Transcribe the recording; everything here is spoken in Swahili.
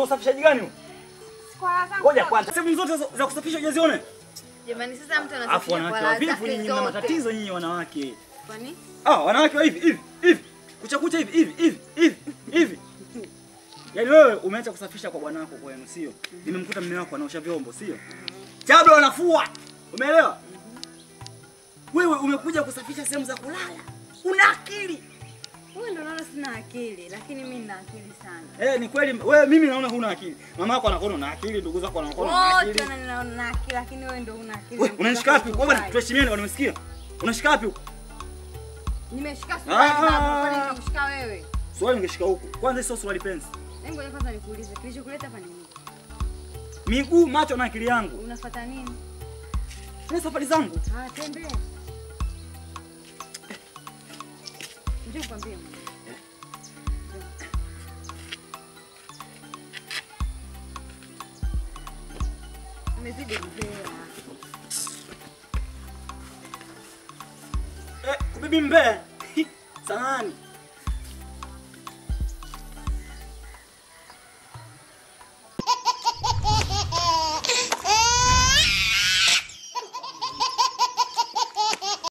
usafishaji gani huu? Kwa zangu. Ngoja kwanza. Sehemu zote za- za kusafisha hujaziona? Jamani sasa mtu Alafu anasafisha wanawake kwa wa vipi zake nyinyi mna zote. matatizo nyinyi wanawake. Kwani? Ah, wanawake wa hivi hivi hivi. Kucha kucha hivi hivi hivi hivi hivi. Yaani wewe umeacha kusafisha kwa bwana wako kwenu, sio? Nimemkuta mume wako anaosha vyombo, sio? Chado anafua. Umeelewa? Wewe umekuja kusafisha sehemu za kulala. Una akili. Wewe ndio unaona sina akili, lakini mimi nina akili sana. Eh, ni kweli wewe mimi naona huna akili. Mama yako anakuona una akili, ndugu zako wanakuona una Wote akili. wananiona nina akili, lakini wewe ndio una akili. Wewe unanishika wapi? Wewe bwana tuheshimiane bwana umesikia? Unashika wapi huko? Nimeshika suruali Ah. babu, kwani nimekushika wewe? Suruali ungeshika huko. Kwanza sio suruali pensi. Hebu ngoja kwanza nikuulize, kilichokuleta hapa ni nini? Miguu, macho na akili yangu. Unafuata nini? Ni safari zangu. Ah, tembea. Njoo nikwambie mwana. Umezidi mbea. Eh, kubibi mbea. Samahani.